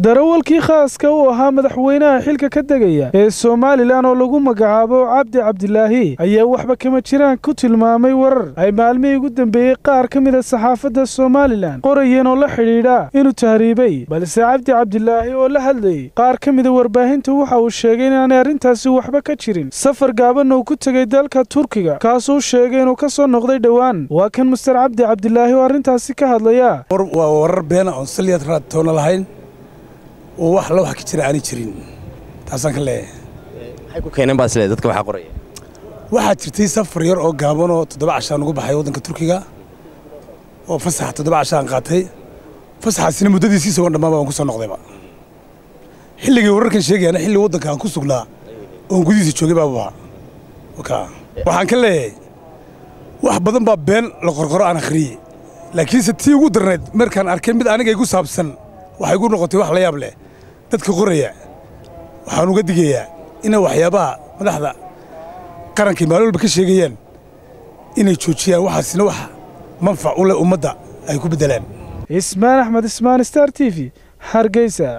darawalkii khaaska u ahaa madaxweynaha xilka ka degaya ee somalilan oo lagu magacaabo cabdi cabdilaahi ayaa waxba kama jiraan ku tilmaamay warar ay maalmihii ugu dambeeyey qaar ka mida saxaafadda somalilan qorayeen oo la xidhiidha inuu tahriibay balse cabdi cabdilaahi oo la hadlayey qaar ka mida warbaahinta waxa uu sheegay inaanay arrintaasi waxba ka jirin safar gaabanna uu ku tegey dalka turkiga kaasuu sheegay inuu ka soo noqday dhowaan waa kan master cabdi cabdilaahi oo arrintaasi ka hadlaya waa warar beena oon saliyad raadtoona lahayn oo wax la wax ka jira aanay jirin taasaan ka leeyahay maxay ku keeneen baad isleedahay dadka waxaa qoraya waxaa jirtay safar yar oo gaaban oo toddoba cashaan ugu baxay waddanka turkiga oo fasax toddoba cashaan qaatay fasaxaasina muddadiisii isagoon dhammaaba aan ku soo noqdayba xilligii wararkan sheegayana xilli waddanka aan ku sugnaa oon gudihiisa joogay baabu ahaa waxaan ka leeyahay wax badan baa been la qorqoro aan akhriyey laakiinse tii ugu darnayd markaan arkay mid aniga igu saabsan waxay igu noqotay wax la yaab leh dadka qoraya waxaan uga digayaa inay waxyaabaha madaxda qarankay maalin walba ka sheegayaan inay joojiyaan waxaasina wax manfac u leh ummadda ay ku beddelaan ismaan axmed ismaan star t v hargeysa